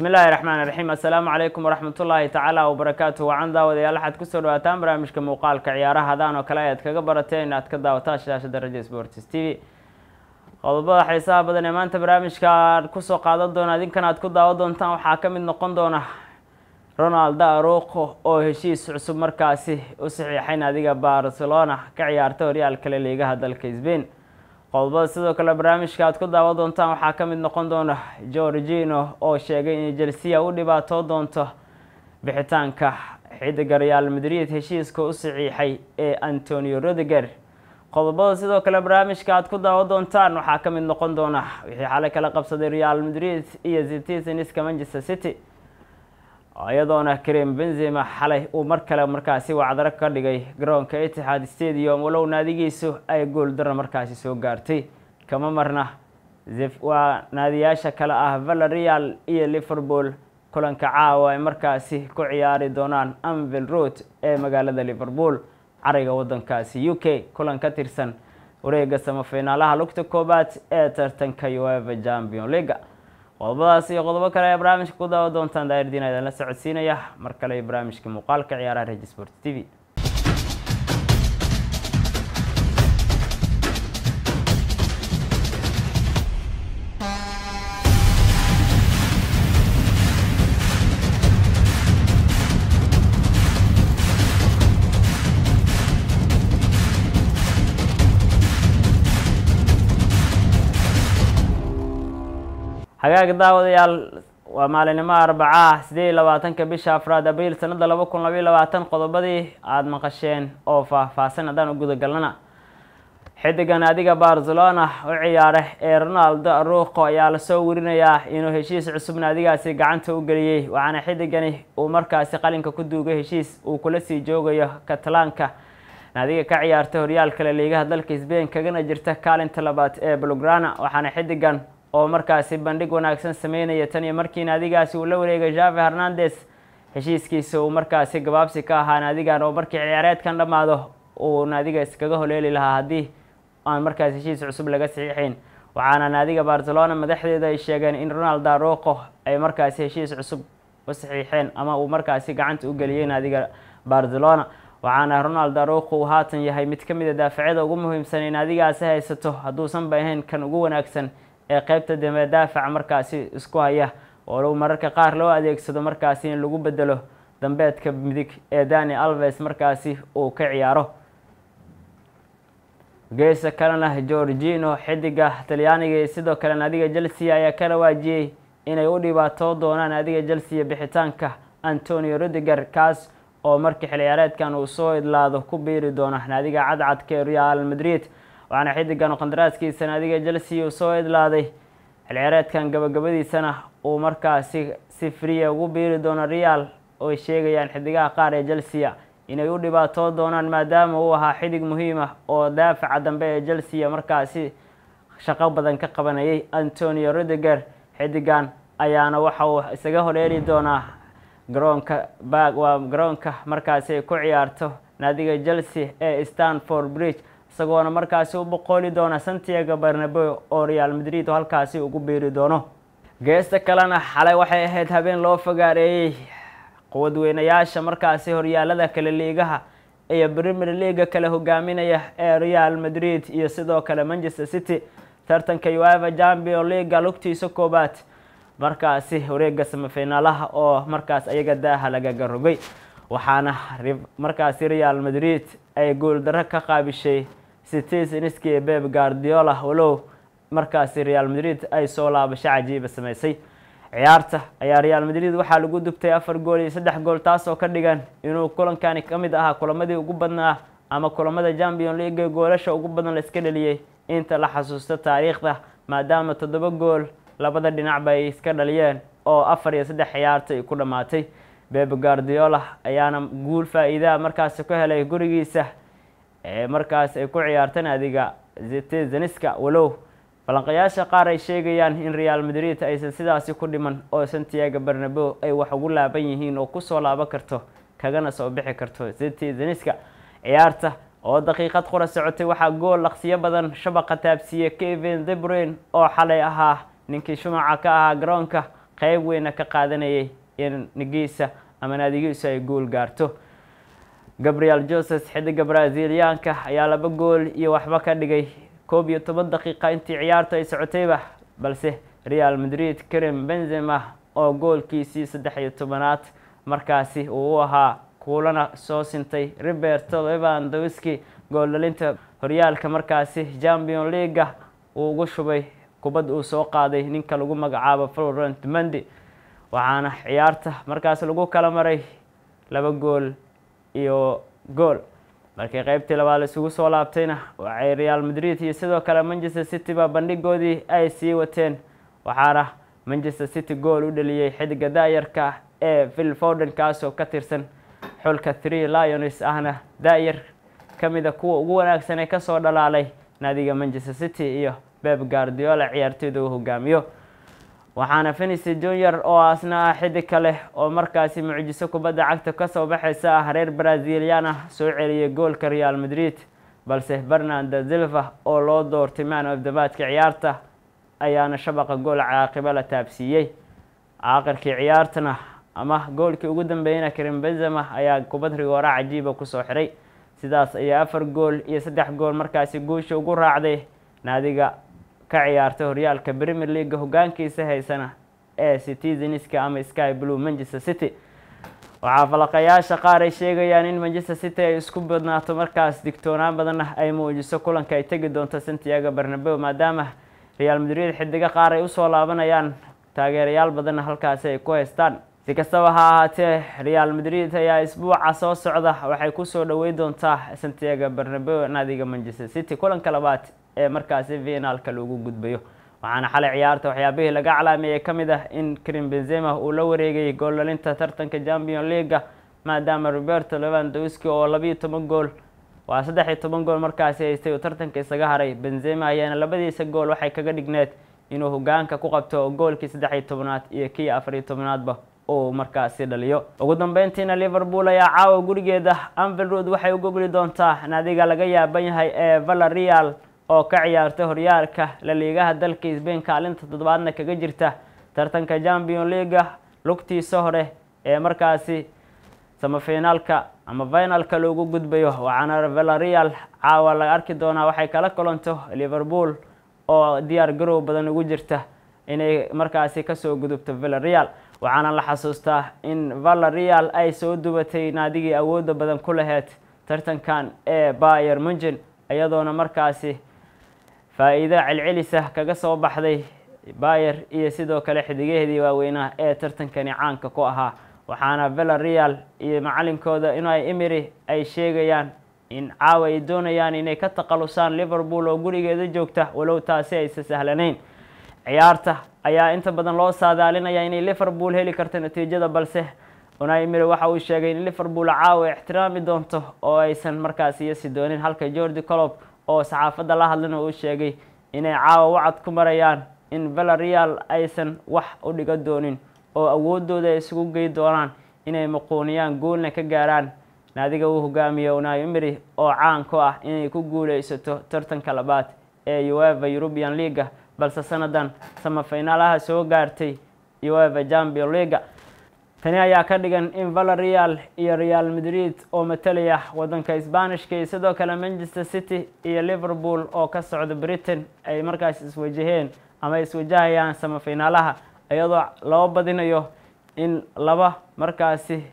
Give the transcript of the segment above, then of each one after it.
bismi illaahi raxmaan raxiim assalaamu calaykum waraxmatullaahi tacaala wabarakaatu wacan daawadayaal waxaad kusoo dhawaataan barnaamijka muuqaalka ciyaaraha hadaan oo kale ayaad kaga barateen inaad ka daawataan shaashada radio sports t v qodobada xiisaha badan ee maanta barnaamijka aad kusoo qaadan doona idinkan aad ku daawan doontaan waxaa ka mid noqon doona ronaldo aruqo oo heshiis cusub markaasi u saxiixay naadiga barcelona ka ciyaarta horyaalka la liigaha dalka sbain qodobada sidoo kale barnaamijka aad ku daawan doontaan waxaa ka mid noqon doona georgino oo sheegay in jelsiya u dhibaatoo doonto bixitaanka xidiga real madrid heshiiska u saxiixay ee antonio rodiger qodobada sidoo kale barnaamijka aad ku daawan doontaan waxaa ka mid noqon doona wixii xalay kala qabsaday real madrid iyo citizeniska manchester city iyadoona karim benzema xalay uu mar kale markaasi wacdaro ka dhigay garoonka itixaad stadium walow naadigiisu ay gool daro markaasi soo gaartay kama marna waa naadiyaasha kale ah valerial iyo liverpool kulanka caawa ay markaasi ku ciyaari doonaan anvil road ee magaalada liverpool cariga wadankaasi u k kulan ka tirsan wareega samafinaalaha lugta koobaad ee tartanka ueva champion leaga qodobadaas iyo qodobo kale ayaa barnaamijka ku daawa doontaan daayirdiina idinla socodsiinaya mar kale iyo barnaamijka muuqaalka ciyaaraha regi sport t v hagaag daawadayaal waa maalinimo arbacaah sideed iyo labaatanka bisha afraad abriil sanada laba kun labaiyo labaatan qodobadii aada maqasheen oo faah-faahsan haddaan u guda galnana xidigan adiga barcelona u ciyaara ee ronaldo aruqo ayaa lasoo werinayaa inuu heshiis cusub naadigaasi gacanta u geliyey waxaana xidigani uu markaasi qalinka ku duugay heshiis uu kula sii joogayo katalaanka naadiga ka ciyaarta horyaalka la liigaha dalka sbain kagana jirta kaalinta labaad ee blograna waxaana xidigan oo markaasi bandhig wanaagsan sameynaya tan iyo markii naadigaasi uu la wareegay jave hernandes heshiiskiisa uu markaasi gabaabsi ka ahaa naadigan oo markii ciyaareedkan dhammaado uu naadiga iskaga holeeli lahaa haddii aan markaasi heshiis cusub laga saxiixayn waxaana naadiga barcelona madaxdeeda ay sheegeen in ronaldo aroqo ay markaasi heshiis cusub u saxiixeen ama uu markaasi gacanta u geliyey naadiga barcelona waxaana ronaldo aroqo uu haatan yahay mid ka mid a daafacyada ugu muhiimsan ee naadigaasi haysato hadduusan ba ahayn kan ugu wanaagsan ee qeybta dambe daafaca markaasi isku haya oo mararka qaar loo adeegsado markaasi in lagu bedelo dambeedka midig ee dani alves markaasi uu ka ciyaaro geesa kalena georgino xidiga talyaaniga iyo sidoo kale naadiga chelsea ayaa ka rawaajiyey inay u dhibaatoo doonaan naadiga chelsea bixitaanka antonio rodiger kaas oo markii xilciyaareedkan uu soo idlaado ku biiri doona naadiga cadcadka ee real madrid waxaana xidigan qandaraaskiisa naadiga chelsea uu soo idlaaday xilciyaareedkan gabagabadiisana uu markaasi si friya ugu biiri doono real ooy sheegayaan xidigaha qaar ee chelsea inay u dhibaatoo doonaan maadaama uu ahaa xidig muhiim ah oo daafaca dambe ee chelsea markaasi shaqo badan ka qabanayay antonio rodiger xidigan ayaana waxa uu isaga horeeri doonaa garoonka bag waa garoonka markaasi ay ku ciyaarto naadiga chelsea ee stanford bridge isagoona markaasi u boqooli doona santiago barnabeo oo real madrid oo halkaasi ugu biiri doono geesta kalena xalay waxay ahayd habeen loo fogaareeyey quwadweynayaasha markaasi horyaalada kale liigaha iyo premier leaga kale hogaaminaya ee real madrid iyo sidoo kale manchester city tartanka ueva champion leaga lugtiisa koobaad markaasi wareega samafinaalaha oo markaas ayaga daaha lagaga rogay waxaana markaasi real madrid ay guuldaro ka qaabishay citizenski ee beb guardiola walow markaasi real madrid ay soo laabasho cajiiba sameysay ciyaarta ayaa real madrid waxaa lagu dubtay afar gool iyo saddex gool taasoo ka dhigan inuu kulankani ka mid ahaa kulamadii ugu badnaa ama kulamada champion league goolasha ugu badan la iska dhaliyey inta la xasuusto taariikhda maadaama toddoba gool labada dhinacba ay iska dhaliyeen oo afar iyo saddex ciyaarta ay ku dhammaatay beb guardiola ayaana guul faa-iidaa markaasi ku helay gurigiisa ee markaas ay ku ciyaarta naadiga citizeniska walow balanqayaasha qaar ay sheegayaan in real madrid aysan sidaasi ku dhiman oo santiago barnabeo ay wax ugu laaban yihiin oo kusoo laaban karto kagana soo bixi karto citizeniska ciyaarta oo daqiiqad qura socotay waxaa gool laqsiyo badan shabaqa taabsiiye kevin debruin oo xalay ahaa ninkii shumaca ka ahaa garoonka qeyb weyna ka qaadanayay in nigiisa ama naadigiisu ay gool gaarto gabriel joses xidiga braziliyaanka ayaa laba gool iyo waxba ka dhigay koob iyo toban daqiiqa intii ciyaartu ay socotayba balse real madrid karim benzema oo goolkiisii saddex iyo tobanaad markaasi uu u ahaa kuulana soo sintay roberto levandowski gooldhalinta horyaalka markaasi champion leaga uu ugu shubay kubad uu soo qaaday ninka lagu magacaabo florent mendi waxaana ciyaarta markaas lagu kala maray laba gool iyo gool markii qeybtii labaad la isugu soo laabtayna waxay real madrid iyo sidoo kale manchester city ba bandhigoodii ay sii wateen waxaana manchester city gool u dhaliyey xidiga da-yarka ee phil forden kaasoo ka tirsan xulka three lions ahna da-yar ka mida kuwa ugu wanaagsan ee kasoo dhalaalay naadiga manchester city iyo beb guardiola ciyaartooyda uu hogaamiyo waxaana fenicy junior oo asna ah xidig kale oo markaasi mucjiso kubadda cagta kasoo baxaysa ah reer brazilian ah soo celiyay goolka real madrid balse bernardo silva oo loo doortay man of the matchka ciyaarta ayaana shabaqa gool caaqibo la taabsiiyey caaqirkii ciyaartana ama goolkii ugu dambeeyeyna karim benzema ayaa kubad rigoora cajiiba kusoo xiray sidaas ayaa afar gool iyo saddex gool markaasi guusha ugu raacday naadiga ka ciyaartay horyaalka premier leaga hogaankiisa haysana ee citizenska ama sky blue manchester city waxaa falaqayaasha qaar ay sheegayaan in manchester city ay isku badnaato markaas digtoonaan badanna ay muujiso kulanka ay tegi doonto santiago bernabeo maadaama real madrid xidigo qaar ay usoo laabanayaan taageerayaal badanna halkaasi ay ku haystaan si kastaba ha ahaatee real madrid ayaa isbuuca soo socda waxay kusoo dhawey doontaa santiago bernabeo naadiga manchester city kulanka labaad ee markaasi finaalka lagu gudbayo waxaana xalay ciyaarta waxyaabihii laga calaameeyey ka mid ah in karim benzema uu la wareegayay gooldhalinta tartanka champion leaga maadaama roberto levandowski oo labiiyo toban gool waa saddex iyo toban gool markaasi haystay uu tartanka isaga haray benzema ayaana labadiisa gool waxay kaga dhigneed inuu hogaanka ku qabto goolkii saddex iyo tobanaad iyo kii afar iyo tobanaadba uu markaasi dhaliyo ugu dambeyntiina liverpool ayaa caawa gurigeeda anfield road waxay u gogli doontaa naadiga laga yaaban yahay ee valerial oo ka ciyaarta horyaalka laliigaha dalka sbain kaalinta toddobaadna kaga jirta tartanka champion leaga lugtiisa hore ee markaasi samafinaalka ama finalka loogu gudbayo waxaana valerial caawa la arki doonaa waxay kala kulanto liverpool oo diyaar garow badan ugu jirta inay markaasi kasoo gudubto valerial waxaana la xasuustaa in valerial ay soo dubatay naadigii awoodda badan ku laheyd tartankan ee bayer mungen iyadoona markaasi faa-iido celcelisa kaga soo baxday bayer iyo sidoo kale xidigaheedii waaweynaa ee tartankani caanka ku ahaa waxaana valerial iyo macalinkooda inay emery ay sheegayaan in caawa ay doonayaan inay ka taqalusaan liverpool oo gurigeeda joogta walow taasi aysa sahlanayn ciyaarta ayaa inta badan loo saadaalinaya inay liverpool heli karto natiijada balse unai emery waxa uu sheegay in liverpool caawa ixtiraami doonto oo aysan markaasi yasi doonin halka jordi colob oo saxaafadda la hadlana uu sheegay inay caawa wacad ku marayaan in valerial aysan wax u dhiga doonin oo awoodooda ay isugu gey doonaan inay muquuniyaan guulna ka gaaraan naadiga uu hogaamiyo unai emery oo caan ku ah inay ku guuleysato tartanka labaad ee ueva european leaga balse sanadan samafinaalaha soo gaartay ueva champion leaga tani ayaa ka dhigan in valerial iyo real madrid oo matalaya wadanka sbanishka iyo sidoo kale manchester city iyo liverpool oo ka socda britain ay markaas iswajaheen ama iswajahayaan samafinaalaha iyadoo loo badinayo in laba markaasi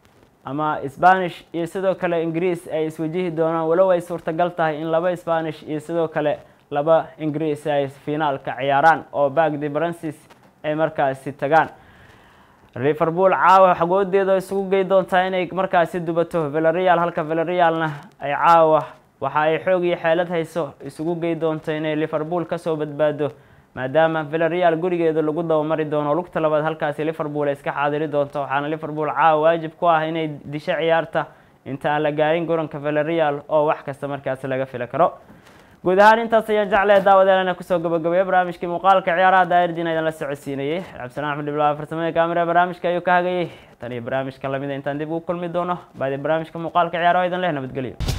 ama spanish iyo sidoo kale ingiriis ay iswajihi doonaan walow ay suurtagal tahay in laba spanish iyo sidoo kale laba ingiriis ay finaalka ciyaaraan oo bagdi brancis ay markaasi tagaan liverpool caawa xagoodeeda isugu gey doontaa inay markaasi dubato valerial halka valerialna ay caawa waxa ay xoog iyo xeelad hayso isugu gey doonto inay liverpool kasoo badbaado maadaama valerial gurigeeda lagu dabamari doono lugta labaad halkaasi liverpool ay iska xaadiri doonto waxaana liverpool caawa waajib ku ah inay disho ciyaarta inta aan la gaarin garoonka valerial oo wax kasta markaasi laga fili karo guud ahaan intaas ayaan jeclaya daawadeelana kusoo gabagabeeya barnaamijkii muuqaalka ciyaaraha daa'irdiin aydan la socodsiinayay cabdisalaan axmed iblaa farsamada kaamira barnaamijka ayuu ka hagayay tan iyo barnaamijka lamida intaan dib ugu kulmi doono baadi barnaamijka muuqaalka ciyaaraha idan leh nabadgelyo